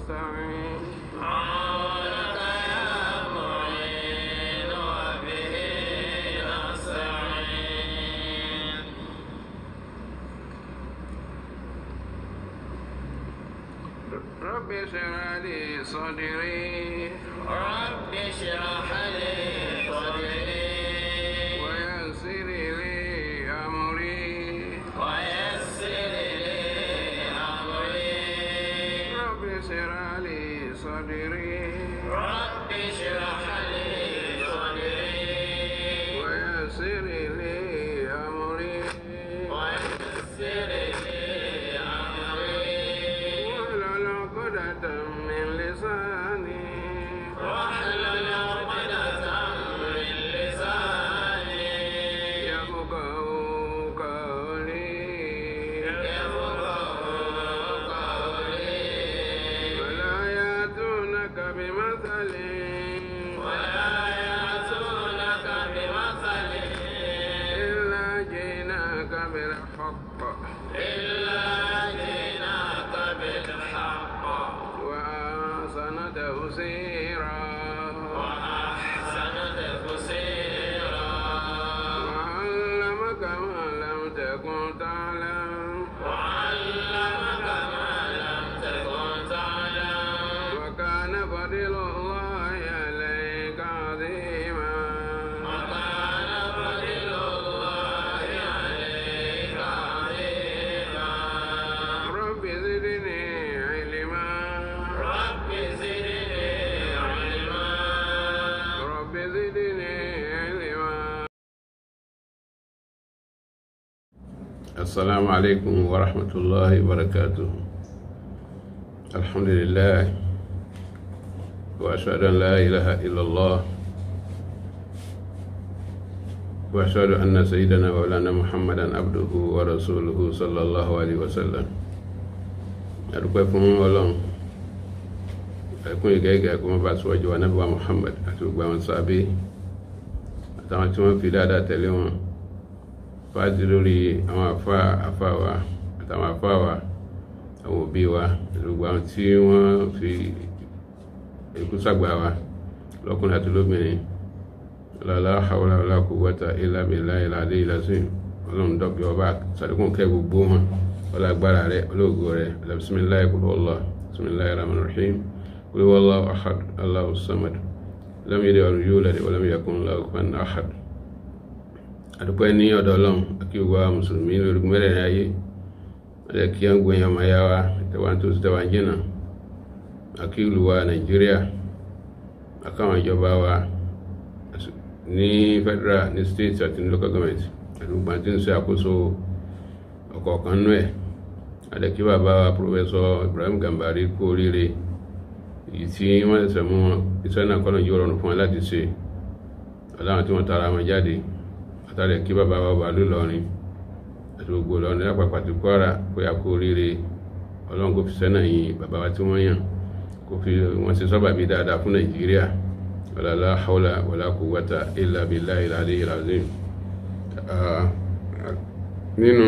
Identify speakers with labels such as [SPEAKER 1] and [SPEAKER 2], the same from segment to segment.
[SPEAKER 1] نستعين
[SPEAKER 2] عونك يا معين وبه نستعين
[SPEAKER 1] رب اشرح لي صدري
[SPEAKER 2] رب اشرح لي صدري
[SPEAKER 1] ويسر لي أمري
[SPEAKER 2] ويسر لي أمري
[SPEAKER 1] رب اشرح لي صدري
[SPEAKER 2] رب اشرح لي صدري
[SPEAKER 1] ويسر لي أمري
[SPEAKER 2] ويسر لي أمري
[SPEAKER 1] واحلل عقدة من لساني
[SPEAKER 2] واحلل عقدة من لساني
[SPEAKER 1] يفقهوا قولي
[SPEAKER 2] يفقهوا قولي
[SPEAKER 1] ولا يأتونك بمثل
[SPEAKER 2] ولا يأتونك بمثل
[SPEAKER 1] إلا جئناك بالحق
[SPEAKER 2] إلا جئناك بالحق
[SPEAKER 1] وأحسن تفسيرا
[SPEAKER 2] وأحسن تفسيرا
[SPEAKER 1] وعلمك ما لم تكن تعلم
[SPEAKER 2] وعلمك ما لم تكن تعلم
[SPEAKER 1] وكان فضل الله عليك عظيما
[SPEAKER 2] وكان فضل الله عليك عظيما
[SPEAKER 1] رب زدني علما
[SPEAKER 2] رب زدني علما
[SPEAKER 1] رب زدني علما السلام عليكم ورحمة الله وبركاته الحمد لله وأشهد أن لا إله إلا الله وأشهد أن سيدنا مولانا محمدا عبده ورسوله صلى الله عليه وسلم adúpẹ́ fún ọlọ́run ẹkún ìgẹ́gẹ́ kó má bàa síwájú wa nábì wa muhammad àti gbogbo àwọn sábẹ́ àtàwọn tí wọ́n fi dáadáa tẹ̀lé wọn fáàdì lórí àwọn àfa àfa wa àtàwọn àfa wa àwọn òbí wa àti gbogbo àwọn tí wọ́n fi ikú sàgbà wa lọ́kùnrin àti lóbìnrin la hawla wala quwwata illa billahi al-aliyyil azim ọlọ́run dọ́kẹ́ ọba sàdékùn kẹ́ gbogbo wọn wala agbára rẹ olóògùn rẹ bisimilayi kúlú ọlọ bisimilayi rahman rahim kúlú ọlọ ahad allahu samad lam yẹlẹ ọrùn yóò lẹdẹ wọlé yakun lahu kufuwan ahad adúpẹ́ ní ọ̀dọ̀ ọlọ́run akí gbogbo àwọn mùsùlùmí lórí mẹ́rẹ̀ẹ̀rin ayé ọdẹ kí wọn gbóyan ọmọ ya wa tẹwọn tó tẹwà jìnnà akí ìlú wa nàìjíríà akáwọn ìjọba wa ní federal ní state àti ní local government àti gbogbo àti ń ṣe àkóso ọ̀kọ̀ọ̀kan nú ẹ̀ adẹ́kí bàbá wa pòfẹ́sọ Ibrahim Gambari kú oríire èyí tí wọ́n ṣẹ̀ṣẹ̀ mú iṣẹ́ náà kọ́nà yóò rọrùn fún wọn láti ṣe aláwọn tí wọ́n tara wọn jáde àtàrẹ kí bàbá wa wà lóòlọrin àti gbogbo lọrin lápapọ̀ àti Kwara pé a kú oríire ọlọ́run kò fi sẹ́nà yìn bàbá wa tí wọ́n yàn kò fi wọ́n ṣe sọ́bà bí dáadáa fún Nàìjíríà wàlá hawla wàlá quwwata illa billahi al-aliyyil azim nínú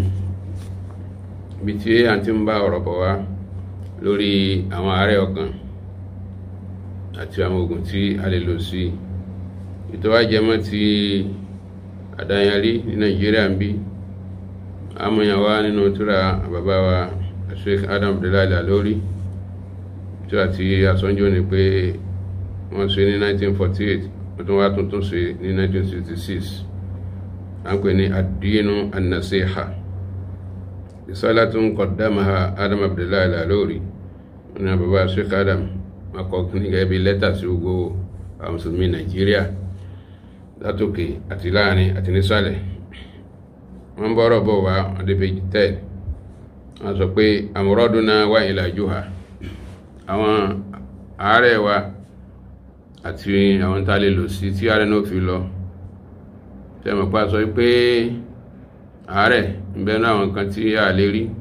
[SPEAKER 1] ibi tí a ti ń bá ọ̀rọ̀ bọ̀ wá lórí àwọn àárẹ̀ ọkàn àti àwọn oògùn tí a lè lò sí ìtọ́wájẹmọ́ ti àdáyanrí ní Nàìjíríà ń bí amúyàn wá nínú túra bàbá wa Sheikh Adam Abdullahi Al-Alori túra tí asọ́njú ni pé wọ́n ṣe ní 1948 wọ́n tún wá tuntun ṣe ní 1966 an pè ní àdínú annasiha risalatun qaddamaha adam abdullahi lalori ní bàbá sheikh adam akọkùnrin gẹ́gẹ́ bí lẹ́tà sí gbogbo àwọn mùsùlùmí nàìjíríà látòkè àti láàrin àti nísàlẹ̀ wọ́n bọ́rọ̀ bọ̀ wá ọdẹ́bẹ̀jì tẹ́ wọ́n sọ pé amraduna wa ilajuha àwọn àárẹ̀ wa àti àwọn tá a lè lò sí tí àárẹ̀ náà fi lọ tẹ́mọ̀ pa sọ pé àárẹ̀ ìbẹ̀nú àwọn nǹkan tí a lè rí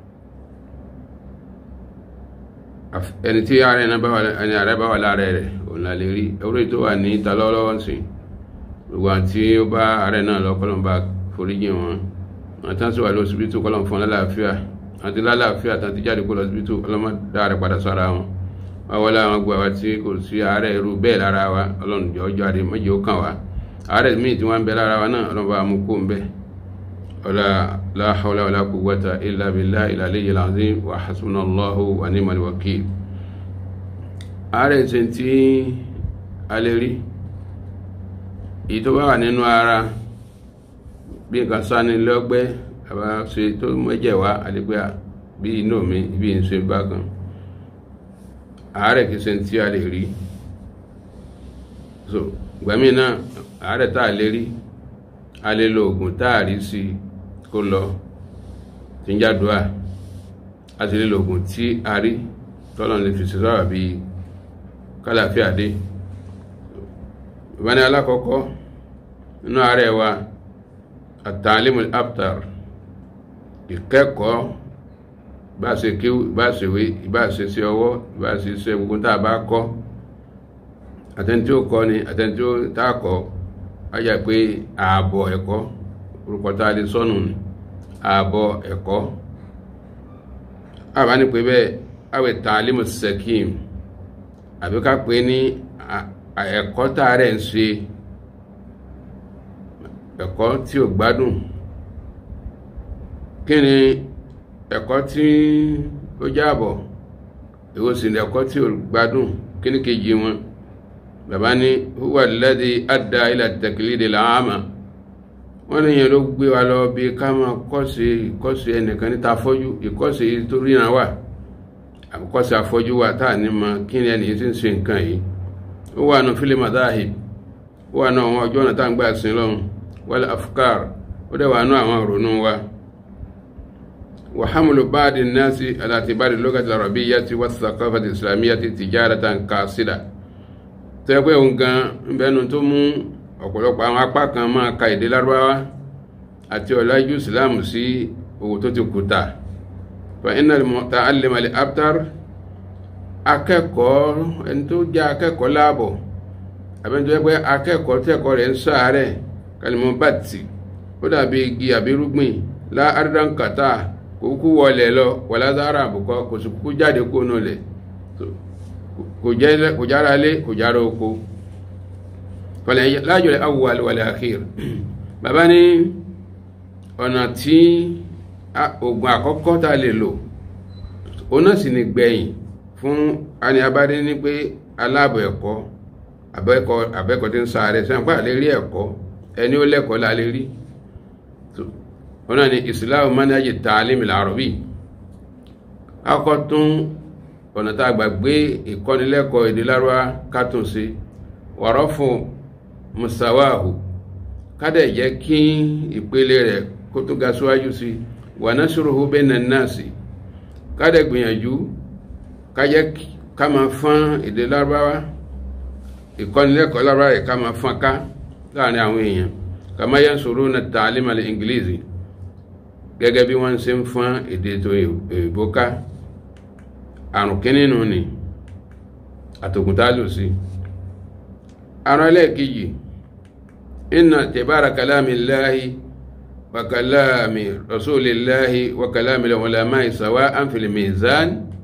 [SPEAKER 1] ẹni tí àárẹ̀ náà bá wà ẹni àárẹ̀ bá wà lára rẹ̀ òun la lè rí orí tó wà ní ìta lọ́wọ́lọ́wọ́ sí gbogbo àti ó bá àárẹ̀ náà lọ kọ́lọ̀ bá foríjì wọn àtàn sí wà lóṣìbítù kọ́lọ̀ fún lálàáfíà àti lálàáfíà àti jáde kó lọ síbi tó ọlọ́mọ dáre padà sára wọn wọ́n láwọn gbọ́ wa tí kò sí àárẹ̀ irú bẹ́ẹ̀ lára wa ọlọ́run jọ jáde mọ́jọ́ kàn wá àárẹ̀ míì tí wọ́n ń bẹ lára wa náà ọlọ́run bá mú kó ń bẹ́ ọlá la hawla wala quwwata illa billahi al-aliyyil azim wa hasbunallahu wa ni'mal wakil àárẹ̀ ṣe tí a lè rí èyí tó bá wà nínú ara bí nǹkan sáni lọ́gbẹ́ àbá ṣe tó mẹ́jẹ̀ wá àdìpẹ́ bí inú mi bí n ṣe bákan àárẹ̀ kìí ṣe tí a lè rí so gbẹ̀mí náà àárẹ̀ tá a lè rí a lè lo oògùn tá a rí sí kó lọ tí ń jádùá a sì lè lo oògùn tí a rí tọ́lọ̀ lè fi ṣèṣọ́rọ̀ bí kálàfíà dé ìbáni alákọ̀ọ́kọ́ nínú àárẹ̀ wa àtàlímù aptar ìkẹ́kọ̀ọ́ bá ṣe kí bá ṣe wé bá ṣe sí ọwọ́ bá ṣe ṣe gbogbo tá a bá kọ́ àtẹni tí ó kọ́ ni àtẹni tí ó tá a kọ́ wáyà pé ààbọ̀ ẹ̀kọ́ orúkọ tá a lè sọnù ni ààbọ̀ ẹ̀kọ́ àbá ní pé bẹ́ẹ̀ àwẹ̀ tàlímù sẹ́kìm àbí ká pé ní ẹ̀kọ́ tá a rẹ̀ ń ṣe ẹ̀kọ́ tí ò gbádùn kí ni ẹ̀kọ́ tí ó jábọ̀ èwo sì ni ẹ̀kọ́ tí ò gbádùn kí ni kejì wọn bàbá ní huwa alladhi adda ila taklidi al-ama wọ́n ní yẹn ló gbé wa lọ bí ká máa kọ́sí ìkọ́sí ẹnìkan níta afọ́jú ìkọ́sí tó ríran wà àkọ́sí afọ́jú wà táà ní ma kí ni ẹni tí ń ṣe nǹkan yìí ó wà nù fílẹ̀ madahib ó wà nù àwọn ọjọ́ ọ̀nà tá à ń gbà sí lọ́hùn wal afkar ó dẹ̀ wà nù àwọn ìrònú wa wa hamlu ba'di an-nasi ala i'tibari al-lughati al-arabiyyati wa ath-thaqafati al-islamiyyati tijaratan kasida tẹ́gbẹ́ òun gan bẹnu tó mú ọ̀pọ̀lọpọ̀ àwọn apá kan máa ka èdè lárúbáwá àti ọ̀làjú islam sí owó tó ti kùtà fa inna al-muta'allima al-abtar akẹ́kọ̀ọ́ ẹni tó jẹ́ akẹ́kọ̀ọ́ láàbọ̀ àbẹ́ni tó yẹ pé akẹ́kọ̀ọ́ tẹ́kọ̀ọ́ rẹ̀ ń sáré kalimọ̀ bàtì ó dàbí igi àbírúgbìn lá ardankata kò kú wọlé lọ wàlá dára àbùkọ kò sì kú jáde kó nù lẹ̀ kò jára lé kò jára oko fọlẹ̀ lájọ̀lẹ̀ awwal wal akhir bàbá ní ọ̀nà tí oògùn àkọ́kọ́ tá lè lò ọ̀nà sì ni gbẹ̀yìn fún ani abádé ní pé aláàbọ̀ ẹ̀kọ́ abẹ́kọ̀ tí ń sáré sẹ́ńpá lè rí ẹ̀kọ́ ẹni ó lẹ́kọ̀ọ́ la lè rí ọ̀nà ni islam manhaji ta'lim al-arabi akọ́ tún ọ̀nà tá a gbà gbé ìkọ́nilẹ́kọ̀ọ́ èdè lárúbá kátùn sí wọ̀rọ̀ fún musawahu kádẹ̀ jẹ́ kí ìpele rẹ̀ kó tó ga síwájú sí wà nashruhu bayna an-nasi kádẹ̀ gbìyànjú kájẹ́ ká máa fán èdè lárúbáwá ìkọ́nilẹ́kọ̀ọ́ lárúbáwá yìí ká máa fán ká láàrin àwọn èèyàn kama yansuruna at-ta'lim al-inglizi gẹ́gẹ́ bí wọ́n ṣe ń fán èdè tó èèbó ká àrùn kíní nù ni àtòkùntà lò sí àrùn ẹlẹ́ẹ̀kejì inna tibara kalami llahi wa kalami rasulillahi wa kalami al-ulama'i sawa'an fil mizan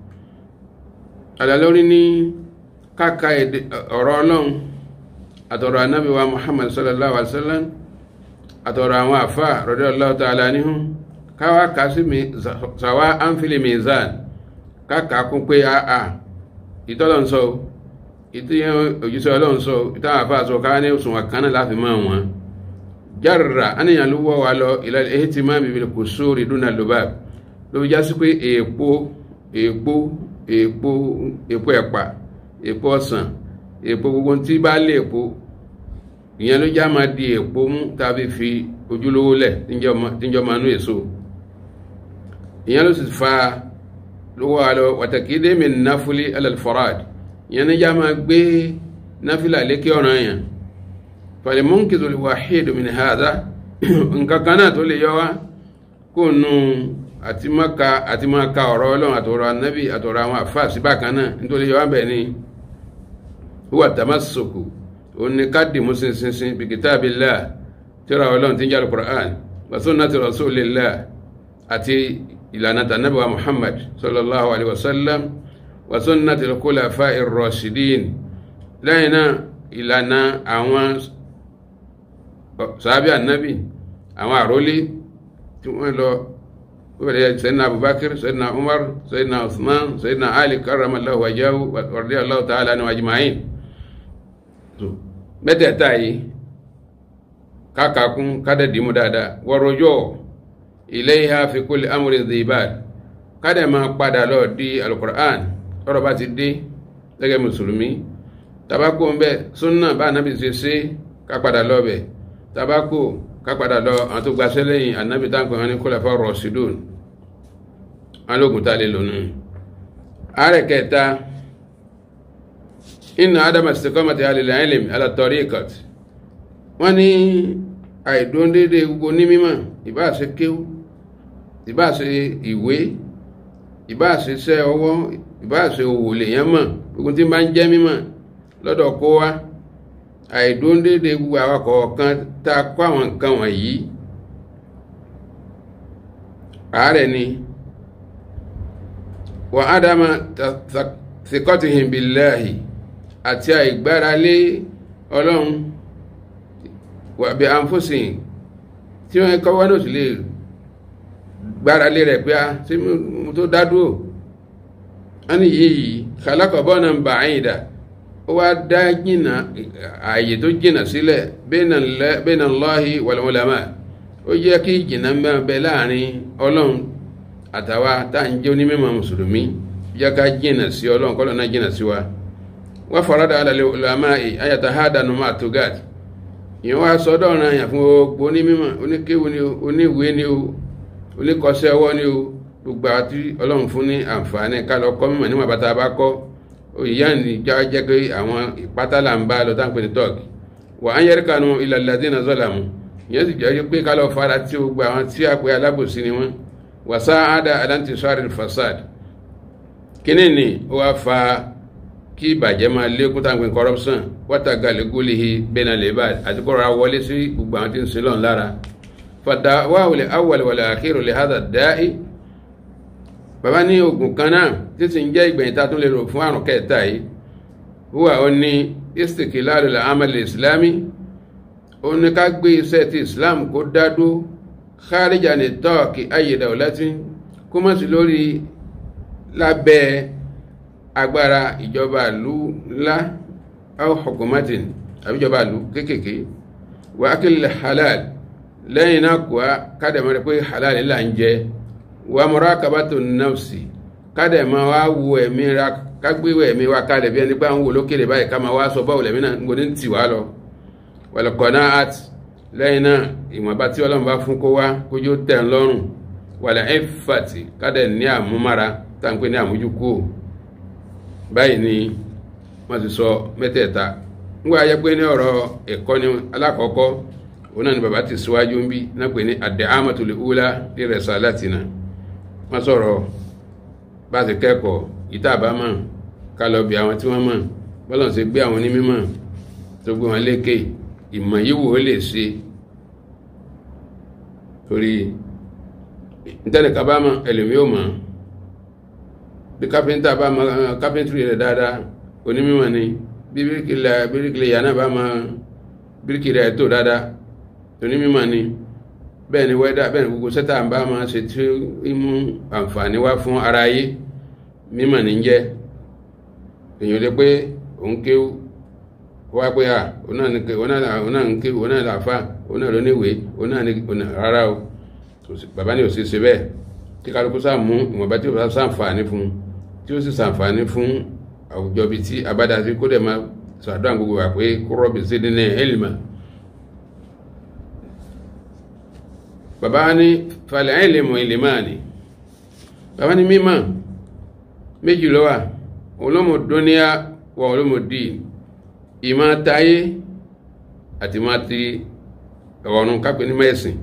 [SPEAKER 1] alalórí ní káka ọ̀rọ̀ ọlọ́run àtọ̀rọ̀ anábì wa muhammad sallallahu alaihi wasallam àtọ̀rọ̀ àwọn àfà radiyallahu ta'ala anhum káwá kásí sawa'an fil mizan káàkà kún pé àà ìtọ́lọ̀ ń sọ ìtíyàn òjíṣẹ́ ọlọ́run sọ ìtàwọn àfáà sọ ká ní òsùn àkánà láfi máa wọn jarra àníyàn ló wọ́ wa lọ ìlàlẹ̀ èyí ti máa bìbìlì kò sóòrì dúnà lóbà ló fi já sí pé èèpo èèpo èèpo èèpo ẹ̀pà èèpo ọsàn èèpo gbogbo tí bá lé èèpo ìyẹn ló já máa di èèpo mú tàbí fi ojúlówó lẹ̀ tíjọ́ máa nú èso ìyẹn ló sì fa lówó alọ wàtàkìdé mi náfúlé alalfarad yẹn ní já máa gbé náfílà lékè ọ̀ràn yẹn falimunkizu wàhídù min hada nǹkan kan náà tó lè yọ wá kó nu àti maka àti maka ọ̀rọ̀ ọlọ́run àtọ̀rọ̀ anábì àtọ̀rọ̀ àwọn àfáà sí bákan náà nítorí yọ wá bẹ̀ ni huwa tamassuku òun ni ká dìmú sinsinsin bi kitabillah tíra ọlọ́run tí ń jẹ́ alukur'an wa sunnati rasulillah àti ìlànà tànàbí wa muhammad sallallahu alaihi wasallam wa sunnati al-khulafa ir-rashidin lẹ́yìn náà ìlànà àwọn sàábí ànábì àwọn àrólé tí wọ́n lọ wọ́n sẹ́dínà abubakar sẹ́dínà umar sẹ́dínà usman sẹ́dínà ali karramallahu wajahu radiyallahu ta'ala anhu ajma'in mẹ́tẹ̀ẹ̀ta yìí kákàkún kádẹ̀dìmú dáadáa wọ́rọ̀jọ́ ilayha fi kulli amrin dhibal kádẹ̀ máa padà lọ di alukur'an tọ́rọ bá ti dé gẹ́gẹ́ mùsùlùmí tabako ń bẹ súnà bá anábì ṣe ṣe ká padà lọ bẹ̀ tabako ká padà lọ àwọn tó gbaṣẹ́ lẹ́yìn anábì táǹkì wọn ní khulafa rashidun alógun tá a lè lónìí ààrẹ kẹta inna adama istiqamati alil ilm ala tariqat wọ́n ní àìdóndédé gbogbo ní mímọ̀ ìbáṣe kéwú ìbáṣe ìwé ìbáṣe iṣẹ́ ọwọ́ ìbáṣe òwò lèyàn mọ̀ gbogbo tí bá ń jẹ́ mímọ̀ lọ́dọ̀ kó wá àìdóndédé gbogbo àwọn kọ̀ọ̀kan tá a kọ́ àwọn nǹkan wọ̀nyí àárẹ̀ ni wa adama thiqatihim billahi àti àìgbáralé ọlọ́run wà bí àǹfóṣìn tí wọ́n kọ́ wọ́n náà sì lè gbára lé rẹ̀ pé a tí mo tó dádúró a ní yìí kàlákọ̀bọ́ náà ń bà áyìn dà ó wá dá jìnà ààyè tó jìnà sílẹ̀ bẹ́ẹ̀nà Allahi wal ulama ó jẹ́ kí jìnà mẹ́rin bẹ láàrin ọlọ́run àtàwa tá à ń jẹ́ onímọ̀ mùsùlùmí jẹ́ ká jìnà sí ọlọ́run kọ́lọ́ náà jìnà sí wa wọ́n farada ala ulama ayata hadanu ma tugat ìyẹn wá sọ́dọ̀ ọ̀ràn àyàn fún gbogbo onímọ̀ oníkéwu ni o oníwèé ni o oníkọsẹ́ ọwọ́ ni o gbogbo àti ọlọ́run fún ní àǹfààní ká lọ kọ́ mímọ̀ níwọ̀n bàtà bá kọ́ òyìyá ní já jẹ́ pé àwọn ìpátálà ń bá lọ táǹpẹ̀ ní tọ́ọ̀kì wà á yẹ́rì kanú ilẹ̀ ladina zalamu ìyẹn sì jẹ́ pé ká lọ fara tí gbogbo àwọn tí a pè alábòsí ni wọ́n wà sá àdá aláǹtí sọ́ọ̀rì fasad kíní ni ó wá fa kí ìbàjẹ́ máa lékún táǹpẹ̀ corruption wọ́tàgà lẹ́gọ́lìhì bẹ́ẹ̀nà lẹ́bà àti kọ́ra wọlé sí gbogbo àwọn tí ń sin lọ́n lára fàdáwà wòlé awwal wal akhir lè hádà dáì bàbá ní ogun kan náà tí ti ń jẹ́ ìgbẹ̀yìn tá tún lè rò fún àrùn kẹta yìí wúwà ó ní istiqlalu al-amal al-islami ó ní ká gbé iṣẹ́ ti islam kó dádó kharija ní tọ́ọ̀kì ayé dawlatin kó mọ̀ sí lórí lábẹ́ agbára ìjọba ìlú ńlá aw hukumatin àbíjọba ìlú kéékèèké wà ákìlẹ̀ halal lẹ́yìn náà kọ́ kádẹ̀mọ́ rẹ̀ pé halal là ń jẹ wà murakabatu nafsi kádẹ̀mọ́ wá wo ẹ̀mí ra kágbéwò ẹ̀mí wa kálẹ̀ bí ẹni pé àwọn olókèrè báyìí ká máa wá sọ báwo lẹ̀mí náà ń gbóni tì wá lọ wal qanaat lẹ́yìn náà ìwọ̀nba tí ọlọ́run bá fún kó wá kójú tẹ̀ ń lọ́rùn wal iffati kádẹ̀ ní àmúmára táǹpé ní àmójúkú báyìí ni wọ́n ti sọ mẹ́tẹ̀ẹ̀ta nígbà ayẹ́ pé ní ọ̀rọ̀ ẹ̀kọ́ ni alákọ̀ọ́kọ́ òun náà ni bàbá ti síwájú ń bí náà pé ní ad-da'amatul ula li risalatina wọ́n sọ̀rọ̀ bá ti kẹ́kọ̀ọ́ ìta àbámọ̀ ká lọ bí àwọn tí wọ́n mọ̀ bọ́lọ̀ sí gbé àwọn onímọ̀ tó gbé wọn lékè ìmọ̀ yìí wò ó lè ṣe torí ntẹ́nìkan bá mọ̀ ẹlòmíì ò mọ̀ bí kápẹ́ntà bá mọ̀ kápẹ́ntìrì rẹ̀ dáadáa onímọ̀ ni bí bíríkìlẹ̀ yà náà bá mọ̀ bíríkì rẹ̀ tó dáadáa onímọ̀ ni bẹ́ẹ̀ ni wẹ́dà bẹ́ẹ̀ ni gbogbo sẹ́tà bá máa ṣe tí ó mú àǹfààní wá fún ara ayé mímọ̀ ní jẹ́ èèyàn lè pé òun kéwú wá pé à òun náà ń kéwú òun náà làáfà òun náà lóníwèé òun náà ní rárá o bàbá ní òsì ṣe bẹ́ẹ̀ tí kálukú sáà mú ìwọ̀nba tí ó bá sàǹfààní fún tí ó sì sàǹfààní fún àwùjọ bíi tí abádá sí kó dẹ̀ máa sàdúrà gbogbo wà pé kó rọ́bì sí ní ẹ̀lìmà bàbá ní falẹ̀ ẹ̀lìmù ìlìmáàni bàbá ní mímọ̀ méjì ló wà olómò dúníà wà olómò dì ìmá táyé àti má ti ọ̀run kápẹ́ ní mẹ́sìn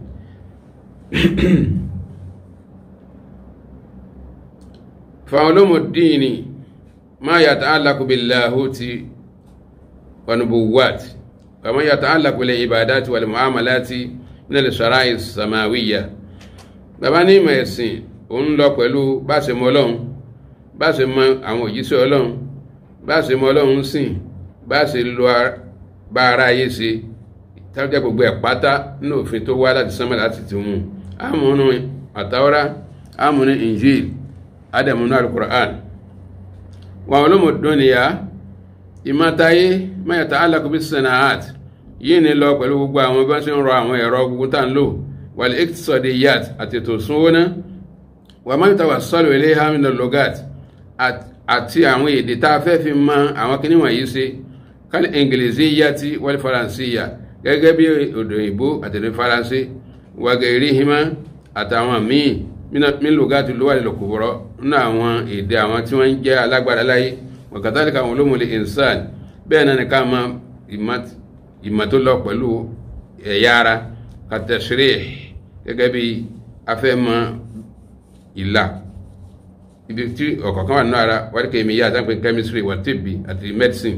[SPEAKER 1] fa olómò dì ní ما يتعلق باللاهوت ونبوات وما يتعلق بالعبادات والمعاملات من الشرائع السماوية bàbá ní ìmọ̀ ẹ̀sìn òun lọ pẹ̀lú bá ṣe mọ ọlọ́run bá ṣe mọ àwọn òjíṣẹ́ ọlọ́run bá ṣe mọ ọlọ́run sìn bá ṣe lo bá ara ayé ṣe tájẹ́ gbogbo ẹ̀ pátá nínú òfin tó wá láti sánmà láti ti mú àmúnú àtàwọ́rá àmúnú injil adamunú alukur'an wọn olómọdún ni ya ìmọ̀tayé mẹ́ta alákùbí sanaat yìí ni lọ pẹ̀lú gbogbo àwọn bá ṣe ń rọ àwọn ẹ̀rọ gbogbo tá ń lò wàlẹ̀ iktisọ̀dì yat àti ètò ìsúnwó náà wà má yóò sọ́lù ilé hamina logat àti àwọn èdè tá a fẹ́ fi mọ àwọn kíní wọ̀nyí ṣe kálí ingilizi yati wal faransiya gẹ́gẹ́ bí òdò ìbò àti èdè faransé wàgẹ̀rí hima àtàwọn míì min logati lówà lè kúbọ̀rọ̀ nínú àwọn èdè àwọn tí wọ́n ń jẹ́ alágbára láyé wàkàtàlíkà àwọn olómọlẹ̀ insan bẹ́ẹ̀ náà ni ká mọ ìmọ̀ tó lọ pẹ̀lú ẹ̀yà ara kàtẹ̀sírì gẹ́gẹ́ bí afẹ́mọ ìlà ibi tí ọ̀kọ̀ọ̀kan wà nínú ara wáyé kèmí yá àtàkùn chemistry wà tìbí àti medicine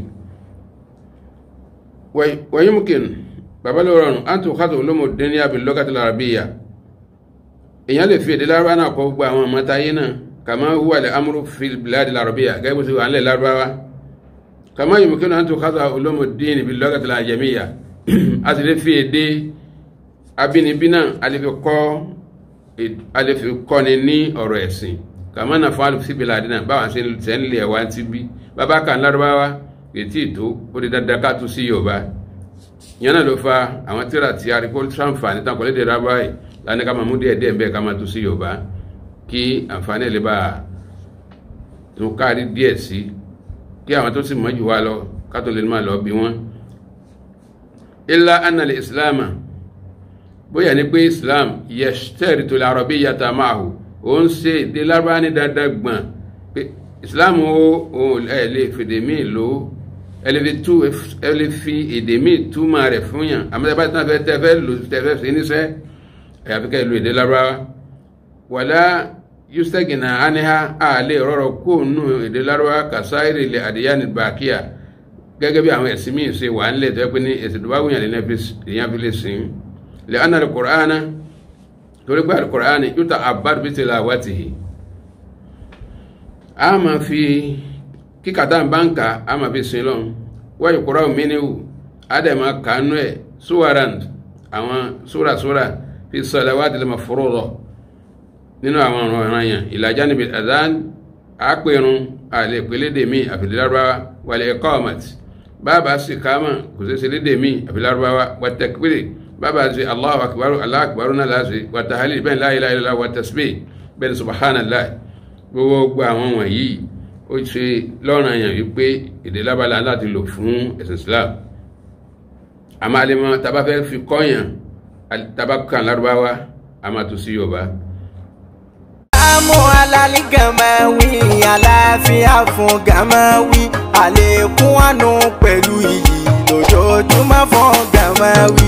[SPEAKER 1] wọ́n yín bàbá ló rọrùn á tó kátó olómọ dání àbí lọ́gàtí làrabíyà èèyàn lè fi èdè lárúbá náà kọ́ gbogbo àwọn ọmọ táyé náà kàmá huwa lè amúrú fi bìláàdì làrabíyà gẹ́gẹ́ bó ti wà nílẹ̀ lárúbáwá kàmá yìí mùkínú á tó kátó olómọ dání bí lọ́gàtí làjẹmíyà a sì lè fi èdè abínibí náà a lè fi kọ́ a lè fi kọ́ni ní ọ̀rọ̀ ẹ̀sìn kàmá náà fún alùpùpù bìláàdì náà báwọn ṣe ń lè wá ti bí bàbá kan lárúbáwá ètí ìtó ó di dandan ká tú sí yorùbá ìyẹn náà ló fa àwọn tíra tí a rí kó sàǹfààní tán kọ́lé dèrò abáyé láti ká máa mú díẹ̀ díẹ̀ bẹ́ẹ̀ ká máa tú sí yorùbá kí àǹfààní ẹ̀ lè bá a tún kárí díẹ̀ sí kí àwọn tó sì mọ̀ jù wá lọ ká tó lè máa lọ bí wọ́n. ilá anàlẹ ìsìláàmà bóyá ní pé islam yẹsítẹ́rì tó lè àrọ̀bí yàtà máa hù ó ń ṣe èdè lárúbá ní dandan gbọ̀n pé islam ó ẹ̀ lè fèdè míì lò ó ẹ lè fi èdè míì túmọ̀ rẹ̀ fún yàn àmọ́ tẹ́ bá tán fẹ́ tẹ́ fẹ́ lò tẹ́ fẹ́ sí níṣẹ́ àyàfi ká ìlú èdè lárúbá wàlá yustagina aniha a lè rọrọ kó nù èdè lárúbá kàsáìrì lè àdìyàní bàkíyà gẹ́gẹ́ bí àwọn ẹ̀sìn míì ṣe wà nílẹ̀ tó yẹ pé ní ẹ̀sìn tó bá wùyàn lè èèyàn fi lè sìn lè ana alukur'ana torí pé alukur'ani yóò ta abad bí tìlà wàtìhì a máa fi kíkàtà báńkà a máa fi sin lọ́n wáyé kúrò mínú adama kanu ẹ̀ suwaran àwọn súrasúra fi salawati lè mafruḍa nínú àwọn ọ̀rọ̀ ìran yẹn ìlàjá níbi adán àpérun àlè pélédèmí àfìdílárúbáwá wàlẹ̀ iqamat bàbá sì kámà kò sí sí lédèmí àfìdílárúbáwá wà takbiri bàbá sì Allahu akbar Allahu akbar náà láti wà tahlil bẹ́ẹ̀ la ilaha illallah wà tasbih bẹ́ẹ̀ ni subhanallah gbogbo àwọn wọ̀nyí ó ṣe lọ́ràn yẹn wípé èdè lábala láti lò fún ẹ̀sìn Islam àmọ́ àlemọ́ tàbá fẹ́ fi kọ́yàn tàbá kan lárúbáwá a máa tún sí Yorùbá
[SPEAKER 3] Àmú alálí gàmáwí, àlàáfíà fún gàmáwí, àlékún àánú pẹ̀lú iyì lójoojúmọ́ fún gàmáwí.